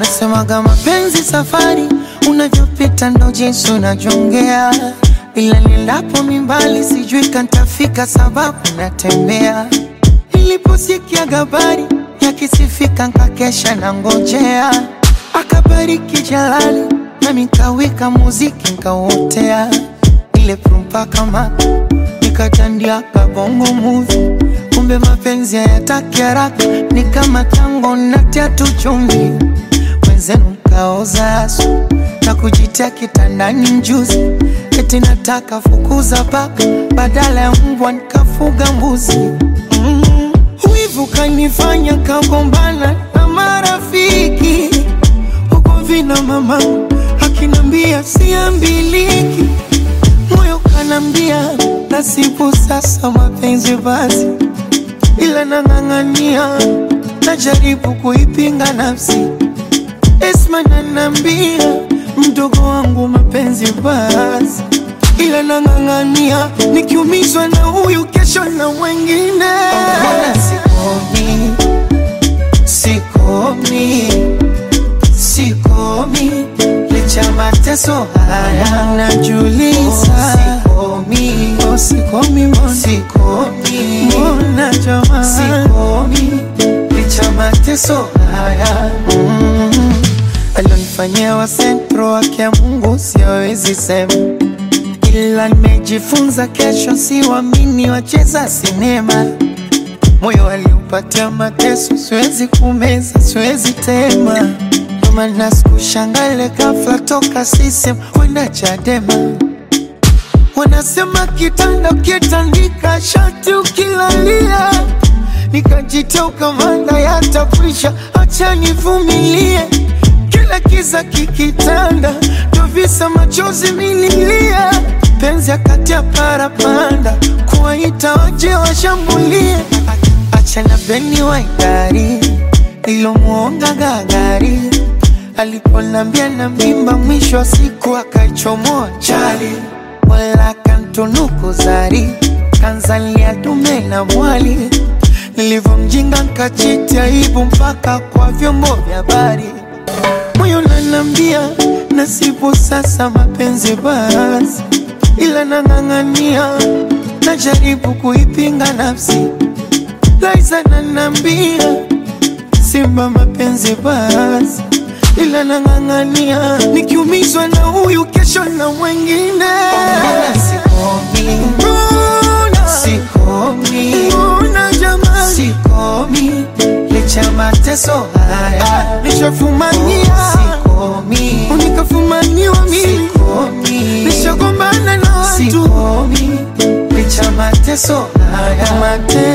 Wanasemaga mapenzi safari, unavyopita ndo jinsi unavyongea, ila nilapo mimbali sijui kantafika, sababu natembea. Niliposikia habari yakisifika, nkakesha na ngojea, akabariki Jalali nami nkawika muziki nkauotea, ile prumpa kama nikatandia kabongo movie kumbe mapenzi hayataki haraka, ni kama tango natia tu chumvi, wenzenu mkaoza asu na kujitia kitandani mjuzi, eti nataka fukuza paka badala ya mbwa nikafuga mbuzi. Mm. Wivu kanifanya kagombana na marafiki huko vina mama akinambia siambiliki, moyo kanambia nasibu sasa mapenzi basi ila nang'ang'ania, najaribu kuipinga nafsi. Esma nanambia mdogo wangu mapenzi basi, ila nang'ang'ania, nikiumizwa na huyu kesho na wengine. Mbona sikomi, sikomi, sikomi licha mateso haya najuliza, sikomi, oh, sikomi, mbona sikomi, mbona jamaa, sikomi licha mateso haya mm. Alionifanyia wa sentro wake ya Mungu siwezi sema, ila nimejifunza kesho siwamini wacheza sinema moyo aliupatia mateso, siwezi kumeza, siwezi tema. Ndo maana sikushangale ghafla toka sisem kwenda Chadema. Wanasema kitanda ukitandika shati ukilalia, nikajitia ukamanda yatafisha, acha nivumilie. Kila kiza kikitanda, ndo visa machozi mililia, penzi akati ya parapanda, kuwaita waje washambulie Achana beni waidari ilomwonga gagari aliponambia na mimba, mwisho wa siku akaichomoa chali, wala kantunuku zari kanzalia dume na mwali. Nilivyomjinga nkachiti aibu mpaka kwa vyombo vya habari, moyo nanambia nasibu sasa mapenzi basi, ila nang'ang'ania, najaribu kuipinga nafsi Liza nanambia simba mapenzi basi, ila nang'ang'ania, nikiumizwa na huyu kesho na wengine. Mbona sikomi, mbona sikomi, mbona jamani, sikomi licha mateso haya nishafumania, sikomi unikafumaniwa mimi, sikomi nishagombana na watu, sikomi licha mateso haya mateso